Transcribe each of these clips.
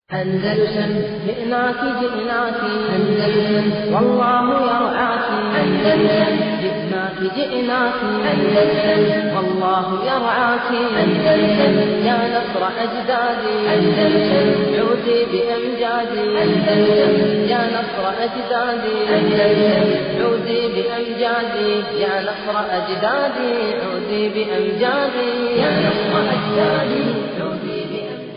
أندلسن جئناك جئناك أندلسن والله يرعاك أندلسن جئناك جئناك أندلسن والله يرعاك أندلسن يا نصر أجدادي أندلسن عودي بأمجادي أندلسن يا نصر أجدادي أندلسن عودي بأمجادي يا نصر أجدادي عودي بأمجادي يا نصر أجدادي عودي بأمجادي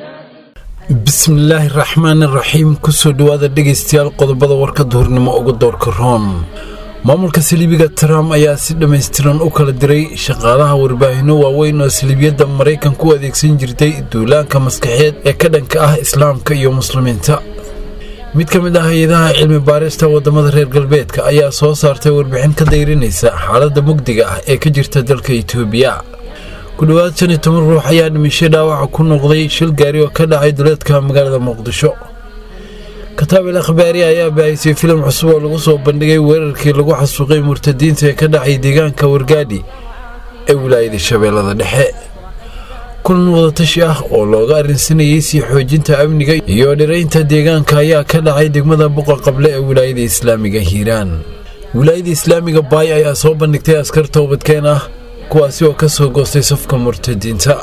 bismillaahi raxmaani raxiim kusoo dhowaada dhegaystayaal qodobada warka duhurnimo uga doorka roon maamulka saliibiga trump ayaa si dhammaystiran u kala diray shaqaalaha warbaahinno waaweyn oo saliibiyadda maraykanka u adeegsan jirtay duulaanka maskaxeed ee ka dhanka ah islaamka iyo muslimiinta mid ka mid ah hay-adaha cilmi baarista waddamada reer galbeedka ayaa soo saartay warbixin ka dayrinaysa xaaladda mugdiga ah ee ka jirta dalka itoobiya ku dhowaad shan iyo toban ruux ayaa dhimishay dhaawaca ku noqday shil gaari oo ka dhacay duleedka magaalada muqdisho kataabil akhbaari ayaa baahisay filim cusub oo lagu soo bandhigay weerarkii lagu xasuuqay murtadiinta ee ka dhacay deegaanka wargaadhi ee wilaayada shabeellada dhexe kulan wadatashi ah oo looga arrinsanayay sii xoojinta amniga iyo dhiraynta deegaanka ayaa ka dhacay degmada buqa qable ee wilaayada islaamiga hiiraan wilaayada islaamiga baay ayaa soo bandhigtay askar toobadkeen ah kuwaasi oo ka soo goostay safka murtadiinta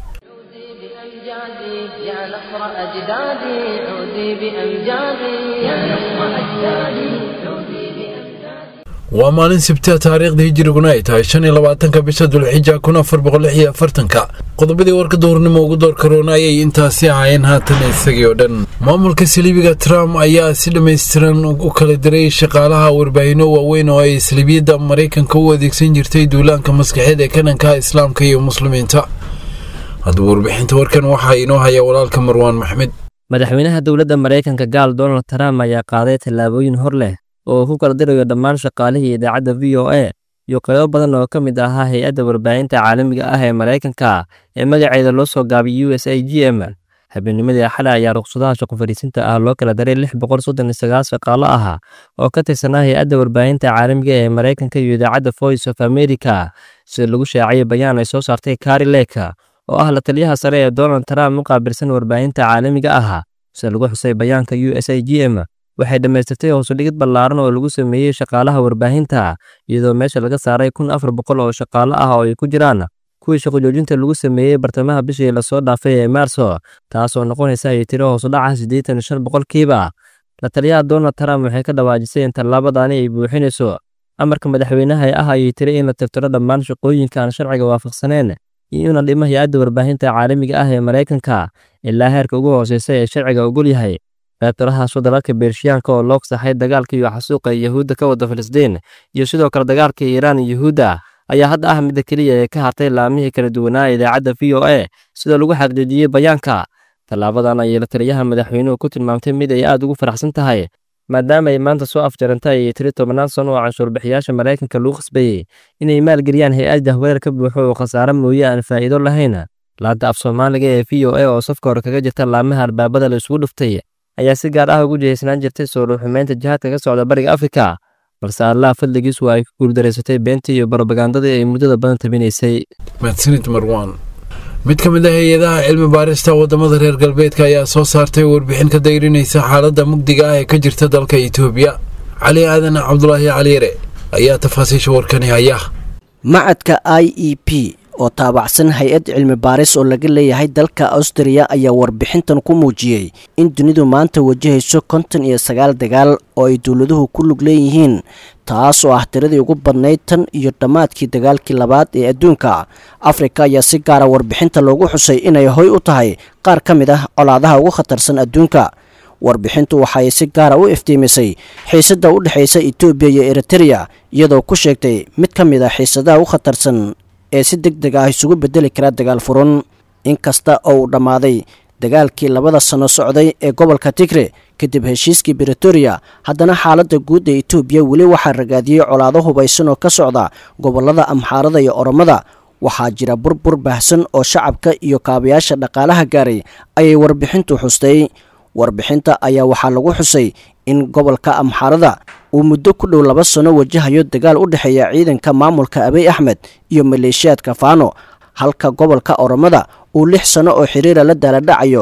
عودي بأمجادي يا نصر أجدادي عودي بأمجادي يا نصر أجدادي عودي بأمجادي waa maalin sibtea taariikhda hijiriguna ay tahay shan iyo labaatanka bisha dulxija kun afar boqol lix iyo afartanka qodobadii warka duhurnimo ugu door karoona ayay intaasi ahaayeen haatan isagii oo dhan maamulka saliibiga trump ayaa si dhammaystiran u kala diray shaqaalaha warbaahinno waaweyn oo ay saliibiyadda maraykanka u adeegsan jirtay duulaanka maskaxeed ee ka dhanka islaamka iyo muslimiinta haddaba warbixinta warkan waxaa inoo haya walaalka marwaan maxmed madaxweynaha dowladda maraykanka gaal donald trump ayaa qaaday tallaabooyin hor leh oo uu ku kala dirayo dhammaan shaqaalihii idaacadda v o a iyo qaybo badan oo ka mid ahaa hay-adda warbaahinta caalamiga ah ee maraykanka ee magaceeda loo soo gaabay u s a g m habeennimadii axada ayaa ruqsadaha shaqo fadhiisinta ah loo kala daray lix boqol soddon iyo sagaal shaqaalo ah oo ka tirsanaa hay-adda warbaahinta caalamiga ee maraykanka iyo idaacadda voice of america sida lagu shaaciyay bayaan ay soo saartay kari leka oo ah la taliyaha sare ee donald trump u qaabilsan warbaahinta caalamiga ah sida lagu xusay bayaanka u s a g m waxay dhammaystirtay hoosudhigid ballaaran oo lagu sameeyey shaqaalaha warbaahinta iyadoo meesha laga saaray kun afar boqol oo shaqaalo ah oo ay ku jiraan kuwii shaqojoojinta lagu sameeyey bartamaha bishii lasoo dhaafay ee maarso taasoo noqonaysa ay tiro hoosudhaca siddeetan iyo shan boqolkiiba la taliyaha donald trump waxay ka dhawaajisay in tallaabadani ay buuxinayso amarka madaxweynaha ah ayay tiri in la tirtiro dhammaan shaqooyinka aan sharciga waafaqsaneen iyo in la dhimo hay-adda warbaahinta caalamiga ah ee maraykanka ilaa heerka ugu hooseysa ee sharciga ogol yahay reebtirahaasoo dalalka beershiyaanka oo loo saxay dagaalka iyo xasuuqa yahuudda ka wada filistiin iyo sidoo kale dagaalka iiraan iyo yahuudda ayaa hadda ah midda keliya ee ka hartay laamihii kala duwanaa idaacadda v o a sida lagu xaqiijiyey bayaanka tallaabadan ayay la taliyaha madaxweynuhu ku tilmaamtay mid ay aad ugu faraxsan tahay maadaama ay maanta soo afjarantay ayay tiri tobannaan sano oo canshuurbixiyaasha maraykanka lagu khasbayey inay maalgeliyaan hay-adda weerar ka buuxo oo khasaare mooye aan faa'iido lahayn laanta af soomaaliga ee v o a oo safka hore kaga jirta laamaha albaabada la isugu dhuftay ayaa si gaar ah ugu jihaysnaan jirtay soo ruuxumeynta jihaadka ka socda bariga afrika balse allah fadligiis waa ay ku guuldareysatay beentii iyo barobagandadii ay muddada badan tabinaysay mahadsanid marwaan mid ka mid ah hay-adaha cilmi baarista waddamada reer galbeedka ayaa soo saartay warbixin ka dayrinaysa xaaladda mugdiga ah ee ka jirta dalka itoobiya cali aadan cabdulaahi caliyare ayaa tafaasiisha warkani haya macadka i e p oo taabacsan hay-ad cilmi baaris oo laga leeyahay dalka austriya ayaa warbixintan ku muujiyey in dunidu maanta wajahayso konton iyo sagaal dagaal oo ay dowladuhu ku lug leeyihiin taas oo ah tiradii ugu badnayd tan iyo dhammaadkii dagaalkii labaad ee adduunka afrika ayaa si gaara warbixinta loogu xusay inay hoy u tahay qaar ka mid ah colaadaha ugu khatarsan adduunka warbixintu waxaay si gaara u iftiimisay xiisadda u dhexaysa etoobiya iyo eritereya iyadoo ku sheegtay mid ka mid ah xiisadaha u khatarsan ee si deg deg ah isugu bedeli kara dagaal furun inkasta oo uu dhammaaday dagaalkii labada sano socday ee gobolka tigre kadib heshiiskii britoria haddana xaaladda guud ee etoobiya weli waxaa ragaadiyey colaado hubaysan oo ka socda gobollada amxaarada iyo oromada waxaa jira burbur baahsan oo shacabka iyo kaabayaasha dhaqaalaha gaaray ayay warbixintu xustay warbixinta ayaa waxaa lagu xusay in gobolka amxaarada uu muddo ku dhow laba sano wajahayo dagaal u dhexeeya ciidanka maamulka abiy axmed iyo maleeshiyaadka faano halka gobolka oromada uu lix sano oo xiriira la daaladhacayo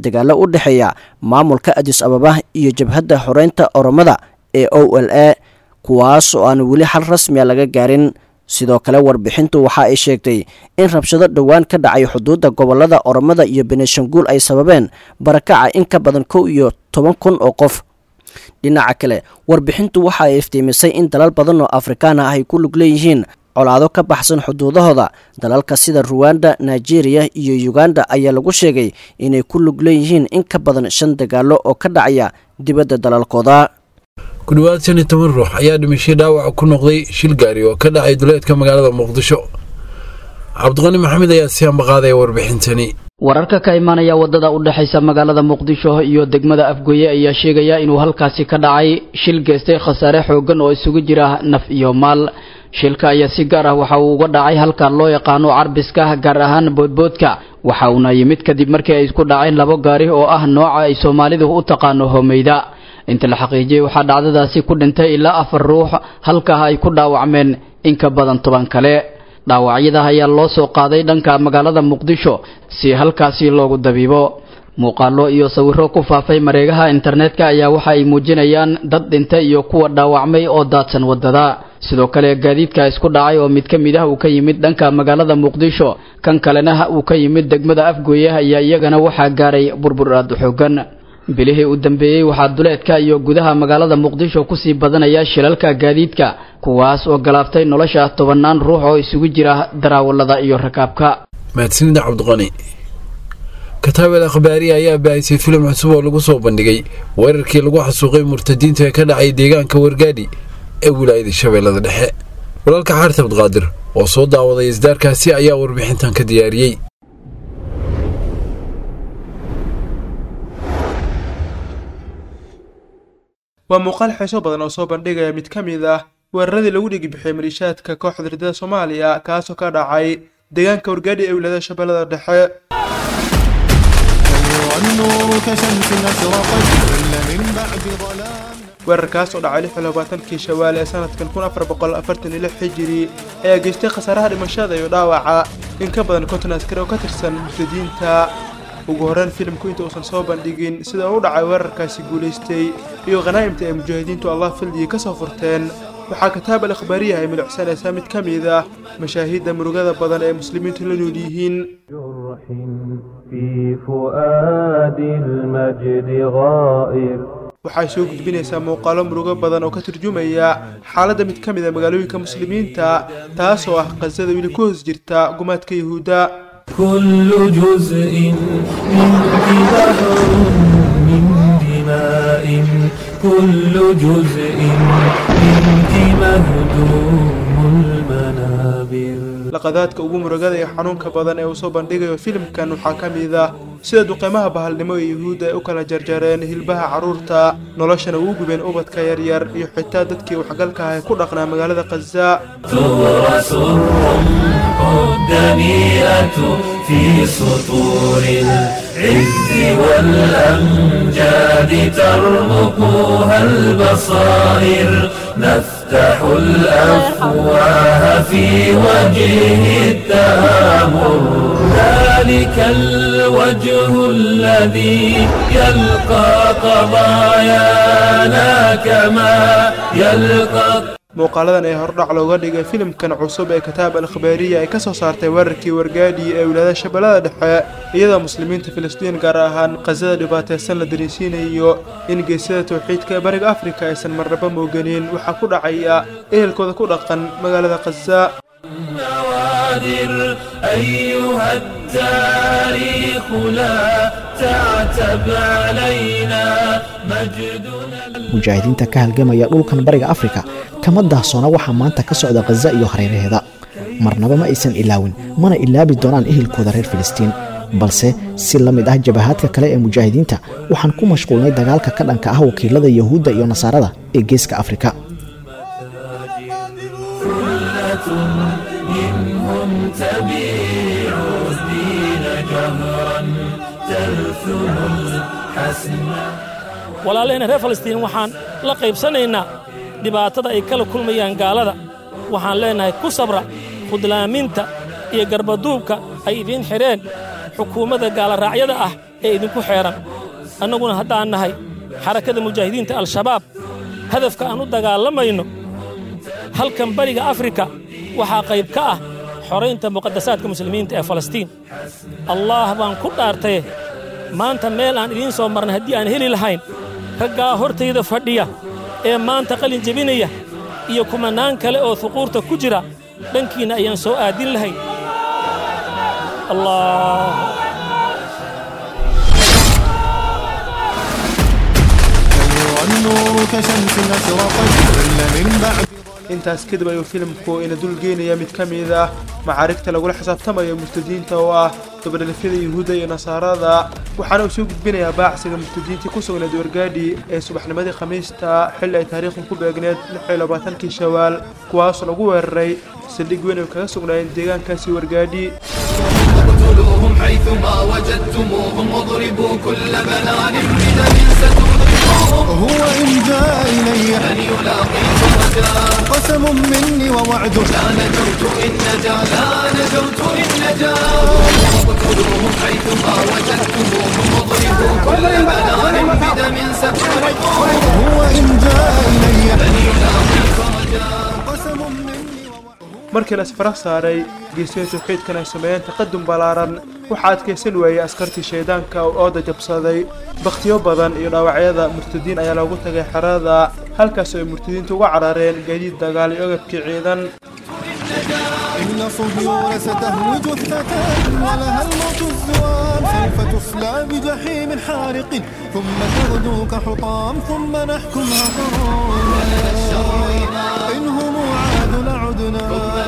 dagaallo u dhexeeya maamulka adis ababa iyo jabhadda xoreynta oromada ee o l a kuwaas oo aan weli xal rasmiya laga gaarin sidoo kale warbixintu waxa ay sheegtay in rabshado dhowaan ka dhacay xuduudda gobolada oromada iyo beneshanguul ay sababeen barakaca in ka badan kow iyo toban kun oo qof dhinaca kale warbixintu waxa ay iftiimisay in dalal badan oo afrikaan ah ay ku lug leeyihiin colaado ka baxsan xuduudahooda dalalka sida ruwanda nigeria iyo uganda ayaa lagu sheegay inay ku lug leeyihiin in ka badan shan dagaalo oo ka dhacaya dibadda dalalkooda ku dhowaad shan iyo toban ruux ayaa dhimashay dhaawac ku noqday shil gaari oo ka dhacay duleedka magaalada muqdisho cabdiqani maxamed ayaa si ambaqaadaya warbixintani wararka ka imaanaya wadada u dhexaysa magaalada muqdisho iyo degmada afgoye ayaa sheegaya inuu halkaasi ka dhacay shil geystay khasaare xoogan oo isugu jira naf iyo maal shilka ayaa si gaar ah waxa uu uga dhacay halka loo yaqaano carbiska gaar ahaan boodboodka waxa uuna yimid kadib markii ay isku dhaceen labo gaari oo ah nooca ay soomaalidu u taqaano homeyda inta la xaqiijiyey waxaa dhacdadaasi ku dhintay ilaa afar ruux halkaa ay ku dhaawacmeen in ka badan toban kale dhaawacyada ayaa loo soo qaaday dhanka magaalada muqdisho si halkaasi loogu dabiibo muuqaalo iyo sawiro ku faafay mareegaha internetka ayaa waxa ay muujinayaan dad dhintay iyo kuwa dhaawacmay oo daadsan wadada sidoo kale gaadiidka isku dhacay oo mid ka mid ah uu ka yimid dhanka magaalada muqdisho kan kalena uu ka yimid degmada afgooye ayaa iyagana waxaa gaaray burbur aad u xoogan bilihii u dambeeyey waxaa duleedka iyo gudaha magaalada muqdisho kusii badanaya shilalka gaadiidka kuwaas oo galaaftay nolosha tobannaan ruux oo isugu jira daraawalada iyo rakaabka mahadsanida cabdiqani kataabel akhbaariya ayaa baahisay filim cusub oo lagu soo bandhigay weerarkii lagu xasuuqay murtadiinta ee ka dhacay deegaanka wargaadhi ee wilaayada shabeellada dhexe walaalka xaaris abdiqaadir oo soo daawaday isdaarkaasi ayaa warbixintan ka diyaariyey waa muuqaal xiiso badan oo soo bandhigaya mid ka mid ah weeraradii lagu dhigi bixiyay maliishaadka kooxda ridada soomaaliya kaasoo ka dhacay deegaanka wargaadhi ee wilaayada shabeellada dhexe weerarkaas oo dhacay lix iyo labaatankii shawaal ee sanadkan kun afar boqol afartan iyo lix xijiri ayaa geystay khasaaraha dhimashada iyo dhaawaca in ka badan konton askari oo ka tirsan murtadiinta ugu horreyn filimku inta uusan soo bandhigin sida uu u dhacay weerarkaasi guulaystay iyo khanaa'imta ay mujaahidiintu allah fildiyay ka soo furteen waxaa kataab al akhbaariya ay milicsanaysaa mid ka mid ah mashaahiidda murugada badan ee muslimiintu la nool yihiin waxay soo gudbinaysaa muuqaalo murugo badan oo ka turjumaya xaaladda mid ka mid a magaalooyinka muslimiinta taasoo ah qasada weli ku hoos jirta gumaadka yuhuudda كل جزء منك بحر من دماء كل جزء منك مهدوم المنابر laqadaadka ugu murugada iyo xanuunka badan ee uu soo bandhigayo filimkan waxaa ka mid ah sida duqeymaha bahalnimo ee yuhuudda ay u kala jarjareen hilbaha carruurta noloshana ugu gubeen ubadka yaryar iyo xitaa dadkii waxgalka ah ee ku dhaqnaa magaalada khaza تورث الرمح الدنيئة في سطور العز والأمجاد ترمقها البصائر نفتح الأفواه في وجه التآمر ذلك الوجه الذي يلقى قضايانا كما يلقى muuqaaladan ee hordhac looga dhigay filimkan cusub ee kataab al akhbaariya ay ka soo saartay weerarkii wargaadhi ee wilaayada shabeellada dhexe iyadoo muslimiinta filistiin gaar ahaan khasada dhibaataysan la dareensiinayo in geesyada towxiidka ee bariga afrika aysan marnaba mooganin waxaa ku dhacaya ehelkooda ku dhaqan magaalada khaza النوادر أيها التاريخ لا تعتب علينا مجدنا mujaahidiinta ka halgamaya dhulkan bariga afrika kama daahsoona waxaa maanta ka socda khaza iyo hareeraheeda marnaba ma aysan ilaawin mana ilaabi doonaan ehelkooda reer filistiin balse si la mid ah jabahaadka kale ee mujaahidiinta waxaan ku mashquulnay dagaalka ka dhanka ah wakiilada yahuudda iyo nasaarada ee geeska afrika منهم تبيع الدين جهرا تلثم الحسن walaalahayna reer falastiin waxaan la qaybsanaynaa dhibaatada ay kala kulmayaan gaalada waxaan leennahay ku sabra khudlaaminta iyo garbaduubka ay idiin xidheen xukuumadda gaalaraacyada ah ee idinku xeedhan annaguna haddaan nahay xarakada mujaahidiinta al-shabaab hadafka aan u dagaalamayno halkan bariga afrika waxaa qayb ka ah xoraynta muqadasaadka muslimiinta ee falastiin allaah baan ku dhaartaye maanta meel aan idiin soo marnay haddii aan heli lahayn raggaa hortayda fadhiya ee maanta qalin jebinaya iyo kumannaan kale oo huquurta ku jira dhankiinna ayaan soo aadin lahayn allah النور كشمس أشرقت ظل من بعد intaas kadib ayuu filimku ina dulgeynaya mid ka mid ah macaarigta lagula xisaabtamayo murtadiinta oo ah dabadhalifyada yuhuudda iyo nasaarada waxaana uu soo gudbinayaa baacsiga murtadiintii ku sugnayd wargaadhi ee subaxnimadii khamiista xilli ay taariikhdu ku beegneed kii shawaal kuwaasoo lagu weeraray saldhig weyn ay kaga sugnaayeen deegaankaasi wargaadhi اقتلوهم حيثما وجدتموهم واضربوا كل بنان بدم ستذيقهم هو إن جاء إلي من يلاقيكم غدا قسم مني ووعد لا نجوت إن نجا لا نجوت إن نجا اقتلوهم حيثما وجدتموهم واضربوا كل بنان بدم ستذيقهم هو إن جاء إلي من يلاقيكم غدا قسم مني markii la isfara saaray geesiya tawxiidkan ay sameeyeen taqadum ballaaran waxaa adkaysan waayey askartii shaydaanka oo ooda jabsaday bakhtiyo badan iyo dhaawacyada murtadiin ayaa loogu tagay xerada halkaas oo ay murtadiintu uga carareen gaadiid dagaal iyo ogabkii ciidan إن صهيون ستهوي جثة ولها الموت الزوام سوف تصلى بجحيم حارق ثم تغدو كحطام ثم نحكمها قرار إن هم عادوا لعدنا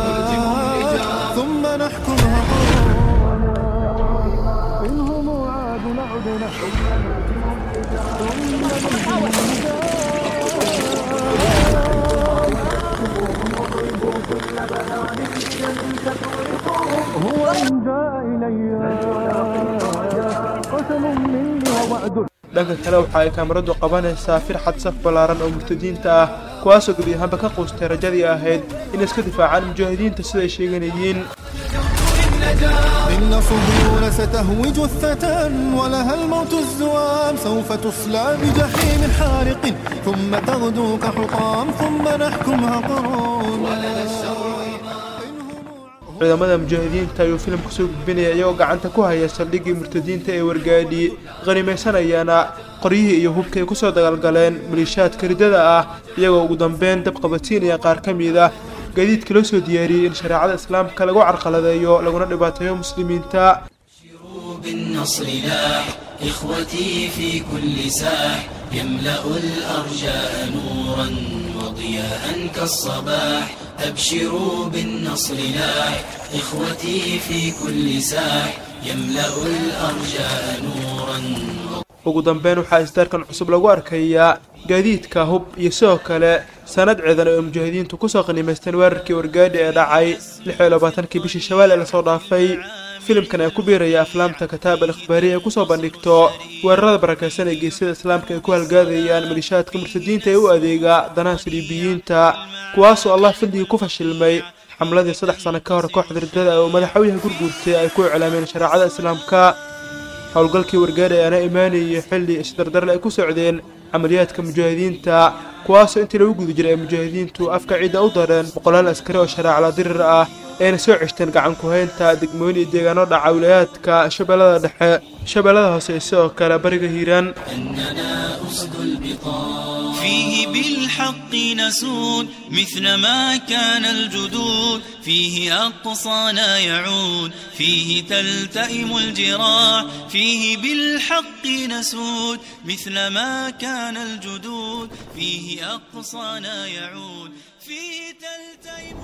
ثم نحكمها قرار إن هم عادوا لعدنا هو إن جاء إلي قسم مني ووعد dhanka kale waxa ay kaamiradu qabanaysaa firxad saf ballaaran oo murtadiinta ah kuwaasoo gebi ahaanba ka quustay rajadii ahayd inay iska difaacaan mujaahidiinta siday sheeganayeen إن صهيون ستهوي جثة ولها الموت الزوام سوف تصلى بجحيم حارق ثم تغدو كحطام ثم نحكمها قرار ciidamada mujaahidiinta ayuu filimku soo gudbinaya iyagoo gacanta ku haya saldhiggii murtadiinta ee wargaadhi qanimaysanayana qoryihii iyo hubka ay kusoo dagaalgaleen maliishaadka ridada ah iyagoo ugu dambeyn dab qabadsiinaya qaar ka mid ah gaadiidka loo soo diyaariyey in shareecada islaamka lagu carqaladeeyo laguna dhibaateeyo muslimiinta بالنصر لاح إخوتي في كل ساح يملأ الأرجاء نورا وضياء كالصباح أبشروا بالنصر لاح إخوتي في كل ساح يملأ الأرجاء نورا ugu dambeyn waxaa isdaarkan cusub lagu arkayaa gaadiidka hub iyo sidoo kale sanad ciidan oo mujaahidiintu kusoo qanimaysteen weerarkii wargaadhi ee dhacay kii bishii shawaal ee lasoo dhaafay filimkan ayaa ku biiraya aflaamta kataab al ikhbaariya ay kusoo bandhigto weerarada barakaysan ee geesyada islaamka ay ku halgaadayaan malishaadka murtadiinta ee u adeega danaha saliibiyiinta kuwaasoo allah fadligii ku fashilmay xamladii saddex sano ka hor kooxda ridada oo madaxweynaha gurguurtay ay ku iclaameen shareecada islaamka howlgalkii wargaadhi ayaana imaanayay xilli isdardarle ay ku socdeen camaliyaadka mujaahidiinta kuwaasoo intii lagu guda jiray ay mujaahidiintu afka ciidda u dareen boqolaal askari oo shareecala dirir ah ayna soo ceshteen gacan ku-haynta degmooyin iyo deegaano dhaca wilayaadka shabeellada dhexe shabeellada hoose iyo sidoo kale bariga hiiraan فيه بالحق نسود مثل ما كان الجدود فيه أقصانا يعود فيه تلتئم الجراح فيه بالحق نسود مثل ما كان الجدود فيه أقصانا يعود فيه تلتئم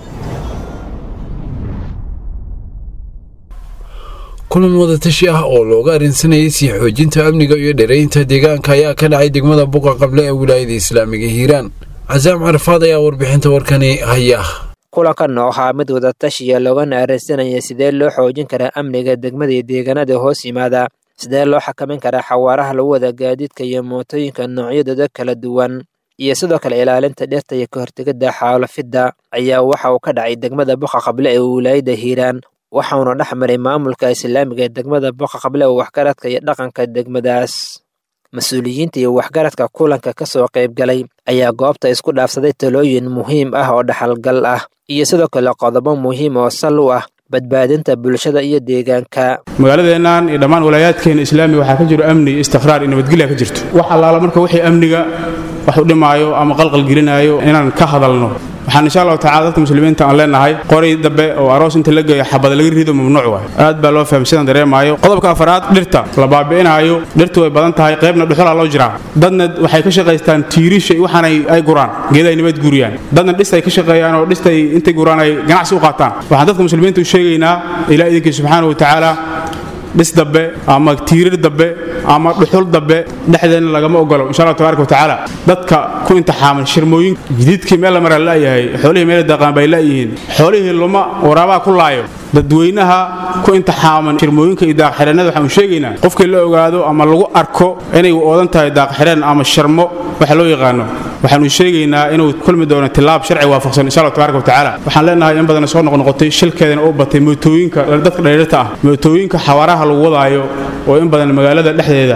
kulan wadatashi ah oo looga arrinsanayay sii xoojinta amniga iyo dheeraynta deegaanka ayaa ka dhacay degmada buqa qable ee wilaayada islaamiga hiiraan casaam carafaad ayaa warbixinta warkani haya kulankan oo ahaa mid wadatashiya loogana arrinsanaya sidee loo xoojin karaa amniga degmada iyo deegaanada hoos yimaada sidee loo xakamin karaa xawaaraha lagu wada gaadiidka iyo mootooyinka noocyadooda kala duwan iyo sidoo kale ilaalinta dhirta iyo ka hortegidda xaalafidda ayaa waxa uu ka dhacay degmada buqa qable ee wilaayada hiiraan waxauna dhex maray maamulka islaamiga ee degmada boqa qable oo waxgaradka iyo dhaqanka degmadaas mas-uuliyiinta iyo waxgaradka kulanka ka soo qayb galay ayaa goobta isku dhaafsaday talooyin muhiim ah oo dhaxalgal ah iyo sidoo kale qodobo muhiim oo sal u ah badbaadinta bulshada iyo deegaanka magaaladeennan iyo dhammaan walaayaadkeena islaamiga waxaa ka jiro amni iyo istiqraar iyo nabadgelya ka jirto wax allaala marka wixii amniga wax u dhimaayo ama qalqal gelinaayo inaan ka hadalno waxaan insha allahu tacala dadka muslimiinta aan leenahay qoray dambe oo aroos inta la geeyo xabada laga rido mamnuuc waay aad baa loo fahmay sidaan dareemaayo qodobka afaraad dhirta la baabi'inaayo dhirtu way badan tahay qaybna dhuxulaa loo jiraa dadna waxay ka shaqaystaan tiirisha iyo waxaan ay guraan geedahay nabad guriyaan dadna dhista ay ka shaqeeyaan oo dhistay intay guraan ay ganacsi u qaataan waxaan dadka muslimiinta u sheegaynaa ilaa idinkii subxaana wa tacaala dhis dambe ama tiirir dambe ama dhuxul dambe dhexdeenna lagama ogolo insha allah tabaaraka watacaala dadka ku intixaaman shirmooyin jadiidkii meel la maraa la'yahay xoolihii meel daqaan bay la'yihiin xoolihii luma waraabaha ku laayo dadweynaha ku intixaaman shirmooyinka iyo daaqxidheennada waxaanu sheegaynaa qofkii la ogaado ama lagu arko inay oodan tahay daaqxidheen ama sharmo waxa loo yaqaano waxaanu sheegaynaa inuu kulmi doono tilaab sharci waafaqsan insha allah tabaaraka watacaala waxaan leenahay in badan soo noqnoqotay shilkeedana u batay mootooyinka dadka dhallinyarta ah mootooyinka xawaaraha lagu wadaayo oo in badan magaalada dhexdeeda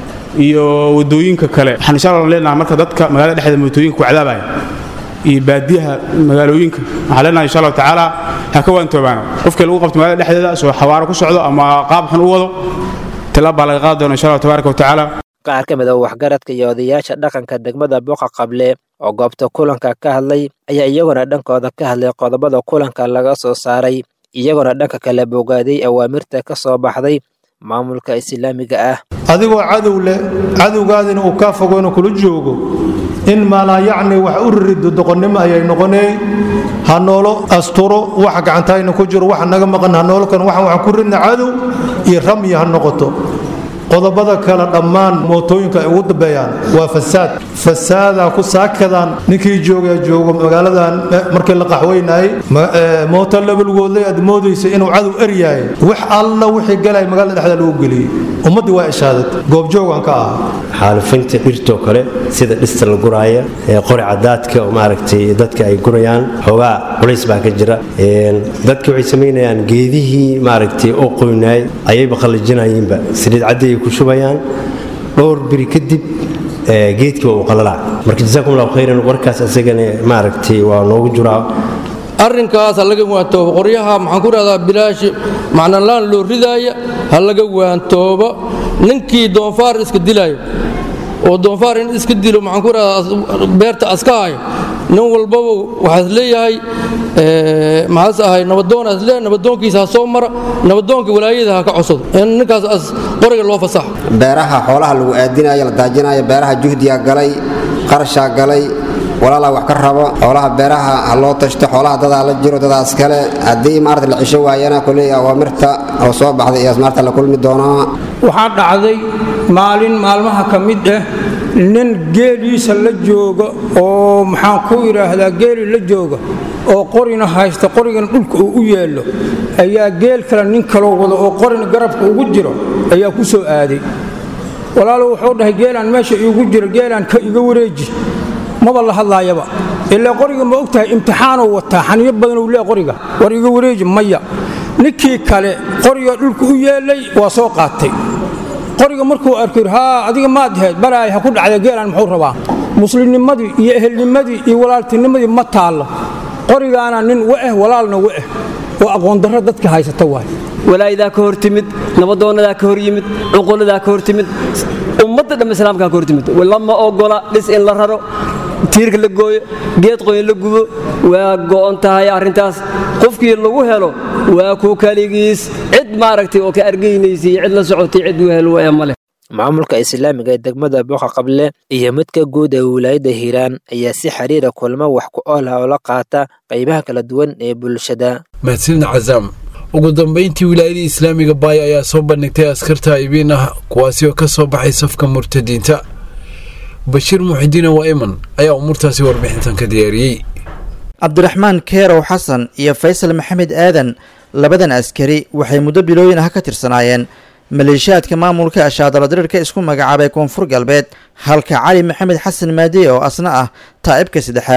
iyo wadooyinka kale waxaan insha allah leenahay marka dadka magaalada dhexdeeda mootooyinka ku cadaabaya iyo baadiyaha magaalooyinka waxaan leenahay insha allahu tacaala ha ka waantoobaano qofkii lagu qabto magaalada dhexdeeda soo xawaaro ku socdo ama qaab xun u wado tilaab baa laga qaadi doona insha allah tabaaraka watacaala qaar ka mid a waxgaradka iyo odayaasha dhaqanka degmada boqa qable oo goobta kulanka ka hadlay ayaa iyaguna dhankooda ka hadlay qodobada kulanka laga soo saaray iyaguna dhanka kale bogaaday awaamirta ka soo baxday maamulka islaamiga ah adigoo cadow leh cadowgaadina uu kaa fogo inuu kula joogo in maalaa yacni wax u rirido doqonnimo ayay noqonee ha noolo asturo waxa gacantahayna ku jiro waxa naga maqan ha noolo kan waxaan waxaan ku ridna cadow iyo ramyi ha noqoto qodobada kale dhammaan mootooyinka ay ugu dambeeyaan waa fasaad fasaadaa ku saakadaan ninkii jooga joogo magaaladan markii la qaxweynayay mooto labalgoodlay aad moodaysa inuu cadow eryahay wax alla wixii galay magaalada dhexda lagu geliyey ummaddii waa ishaadat goobjoogan ka ah xaalufinta dhirtoo kale sida dhista la guraaya qori cadaadka oo maaragtay dadka ay gurayaan xoogaa culays baa ka jira dadka waxay samaynayaan geedihii maaragtay oo qoynaay ayayba qallijinayeenba saliid caddi ay ku shubayaan dhowr biri kadib geedkii waa uu qalalaa marka jazaakum allahu khayran warkaas asagana maaragtay waa noogu jiraa arrinkaas ha laga waantoobo qoryaha maxaan ku rahdaa bilaashi macnalaan loo ridaaya ha laga waantoobo ninkii doonfaar iska dilaayo oo doonfaar in iska dilo maxaan ku rahdaa beerta aska hayo nin walbaba waxaas leeyahay maxaas ahay nabadoonaas lee nabadoonkiisa ha soo mara nabadoonka walaayada ha ka codsado in ninkaas as qoriga loo fasaxo beeraha xoolaha lagu aadinayo la daajinayo beeraha juhdiyaa galay qarashaa galay walaalaa wax ka rabo xoolaha beeraha ha loo tashto xoolaha dadaa la jiro dadaas kale haddii maarata la cisho waayana kuley awaamirta oo soo baxday iyo maarta la kulmi doonaa waxaa dhacday maalin maalmaha ka mid ah nin geeliisa la jooga oo maxaan ku idhaahdaa geeli la jooga oo qorina haysta qorigana dhulka uu u yeello ayaa geel kale nin kaloo wado oo qorina garabka ugu jiro ayaa ku soo aaday walaalo wuxuu dhahay geelaan meesha iigu jiro geelaan ka iga wareeji maba la hadlaayaba ilaa qoriga ma og tahay imtixaanuu wataa xaniyo badanuu lee qoriga war iga wareeji maya ninkii kale qoriga dhulka u yeellay waa soo qaatay qoriga markuu arko haa adiga maad ahayd balaay ha ku dhacda geelaan muxuu rabaa muslimnimadii iyo ehelnimadii iyo walaaltinimadii ma taallo qorigaana nin wa'ah walaalna wa'ah oo aqoondarro dadka haysata waay walaayadaa ka hor timid nabadoonadaa ka hor yimid cuquladaa ka hor timid ummadda dhamma islaamkaa ka hor timid lama ogola dhis in la raro tiirka la gooyo geed qoyn la gubo waa go'on tahay arrintaas qofkii lagu helo waa ku kaligiis cid maaragtay oo ka argaynaysay cid la socotay cid u helo ee male maamulka islaamiga ee degmada boqa qable iyo midka guud ee wilaayadda hiiraan ayaa si xiriira kulmo wax ku ool ah oo la qaata qaybaha kala duwan ee bulshada mahadsanid cazaam ugu dambayntii wilaayadii islaamiga baay ayaa soo bandhigtay askarta ibiin ah kuwaasi oo ka soo baxay safka murtadiinta bashiir muxidiin waa'iman ayaa umuurtaasi warbixintan ka diyaariyey cabdiraxmaan keerow xasan iyo faysal maxamed aadan labadan askari waxay muddo bilooyin ah ka tirsanaayeen maleeshiyaadka maamulka ashaadala diriirka isku magacaabay koonfur galbeed halka cali maxamed xasan maadiye oo asna ah taa'ibka saddexaad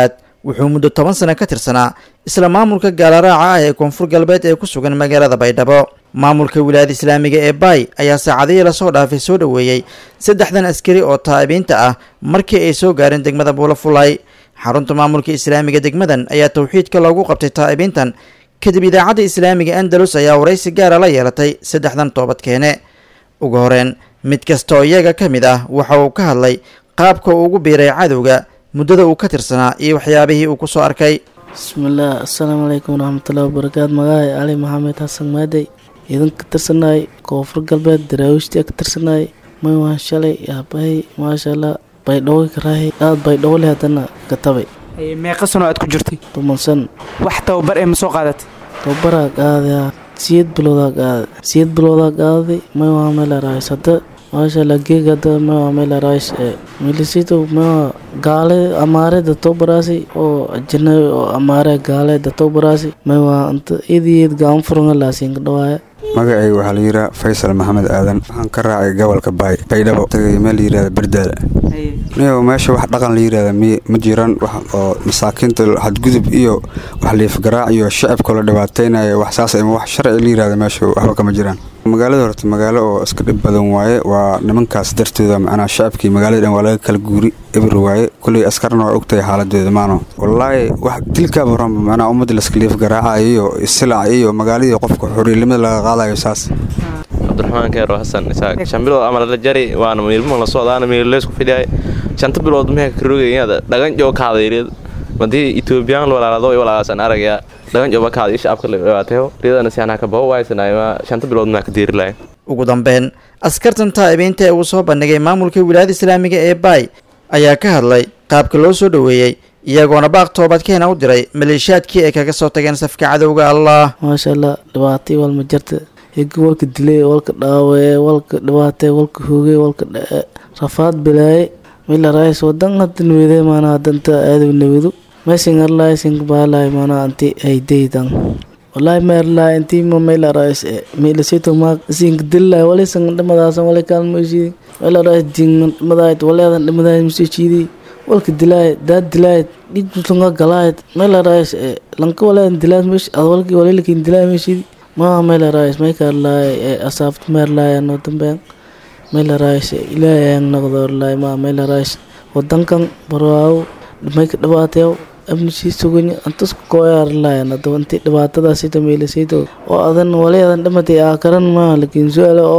wuxuu muddo toban sano ka tirsanaa isla maamulka gaalaraaca ah ee koonfur galbeed ee ku sugan magaalada baydhabo maamulka wilaayada islaamiga ee baay ayaa saacadihii lasoo dhaafay soo dhoweeyey saddexdan askari oo taa'ibiinta ah markii ay soo gaareen degmada buulafulay xarunta maamulka islaamiga degmadan ayaa towxiidka loogu qabtay taa'ibiintan kadib idaacadda islaamiga andalus ayaa waraysi gaara la yeelatay saddexdan toobadkeene ugu horeen mid kasta oo iyaga ka mid ah waxa uu ka hadlay qaabka uu ugu biiray cadowga muddada uu ka tirsanaa iyo waxyaabihii uu ku soo arkay bismillaah assalaamu calaykum waraxmatullahi wabarakaatu magacaay cali maxamed xasan maadey idan ka tirsanaay koonfur galbeed daraawiishtii ka tirsanaay may waan shalay yaabahay maasha allah baydhawo karaahay aad baydhawo leh haddana katabay meeqa sano aad ku jirtay toban san wax tababar ee ma soo qaadatay tababaraa qaaday siyad bilowdaa qaaday siyad bilowdaa qaaday may waa meel araayis hadda maasha allah geeg hadda may waa meel araayis milisito may waa gaale amaare da tobaraasi oo ajanabi oo amaare gaale da tobaraasi may waa anta idiyad gaan furanga laasiinka dhawaaya magacayga waxaa la yidhaha faysal maxamed aadan waxaan ka raacay gobolka baay baydhabo tagay meel la yidhahda berdaala niyow meesha wax dhaqan la yidhahda ma jiran wax oo masaakiinta xadgudub iyo wax liifgaraac iyo shacabka la dhibaateynayo wax saas ama wax sharci la yidhahda meesha waxba kama jiraan magaalada horta magaalo oo iska dhib badan waaye waa nimankaas dartooda macnaa shacabkii magaalada dhan waa laga kala guuri eber waaye kulley askarna waa ogtahay xaaladeeda maano wallaahi wax dilkaaba horanba macnaa ummadda laska liif garaacayo iyo isilac iyo magaaladii qofka xuriilimada laga qaadayo saas cabdiraxmaan keero xasan isaaq shan bilood ama la jari waana miilmo la socdaana miileysku fidhiyay shanta bilood meeka karogayada dhagan joo kaadayreed madii etoobiyaan walaalado walaalaasan aragayaa dhagan jooba kaada iyo shacabka la dhibaateyo riyadana si anaa ka baho waaysanayma shanta bilood maa ka diiri lahay ugu dambeyn askartan taa'ibiinta ee uu soo bandhigay maamulka wilaayada islaamiga ee baay ayaa ka hadlay qaabka loo soo dhoweeyey iyagoona baaq toobadkeena u diray maleeshiyaadkii ay kaga soo tageen safka cadowga allah maasha allah dhibaatay walma jirta higi walka dilay walka dhaawee walka dhibaatay walka hoogay walka dhae rafaad bilaaye mila raayis wadan hadda nawede maana hadanta aadaw nawedu mesin arlaay sink baalaay maana anti haydaydan wallahi meerlaay intii ma mila raayis mila sito ma sink dillaay wali sang dhamadaasan wali kaalmoyshidi mila raayis jingan dhimadaayt waleedan dhimadaayt masichidi walka dilaay daad dilaay dhijunga galaayt mila raayis lanka waleedan dilaay mesh ad walki walilkin dilaay meshidi ma mila raayis maykaarlaay asaabt meerlaay anoo dambean mila raayis ilaahay aan noqdoorlaay ma mila raayis wadankan barwaawo mayka dhibaateew abnishii suganya antasku kooyaarlayan hadaba intii dhibaatadaasita meelasayto oo adan waleedan dhimatay aakaran maa lakiin su-aale oo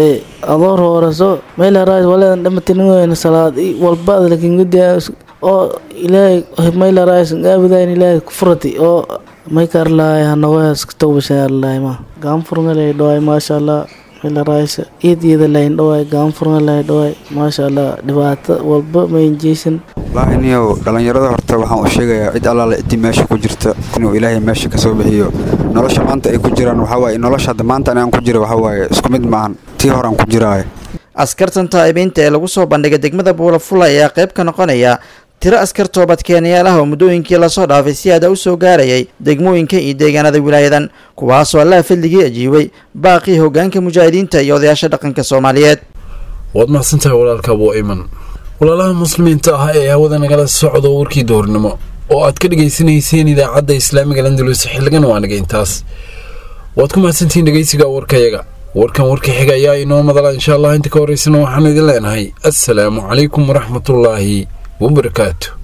adoor hooraso mila raayis waleedan dhimatay nigoyna salaad walbaad lakiin gudiya oo ilaahay mila raayis aabudayn ilaahay kufurati oo maykaarlaay hanawaas tawbashaarlaay ma gaanfurngalay dhawaay maasha allah mila raayis iyad iyada layn dhawaay gaanfurngalay dhawaay maasha allah dhibaato walba maynjeysan wallaahi niyow dhallinyarada horta waxaan u sheegayaa cid allaale ciddii meesha ku jirta inuu ilaahay meesha ka soo bixiyo nolosha maanta ay ku jiraan waxaa waaye nolosha hadda maanta aan ku jira waxaa waaye isku mid maahan tii horaan ku jiraaye askartan taa'ibiinta ee lagu soo bandhigay degmada buulafula ayaa qayb ka noqonaya tiro askar toobadkeenayaal ah oo muddooyinkii lasoo dhaafay si aada u soo gaarayay degmooyinka iyo deegaanada wilaayadan kuwaasoo allaha fadligii ajiibay baaqii hoggaanka mujaahidiinta iyo odayaasha dhaqanka soomaaliyeed waad mahadsantahay walaalka abuu iman walaalaha muslimiinta ah ee hawada nagala socdo warkii doornimo oo aad ka dhegaysanayseen idaacadda islaamiga landalus xilligan waa naga intaas waad ku mahadsantihiin dhegeysiga warkayaga warkan warka xiga ayaa inoo madala insha allah inta ka horeysana waxaan idin leenahay assalaamu calaykum waraxmatullaahi wabarakaatu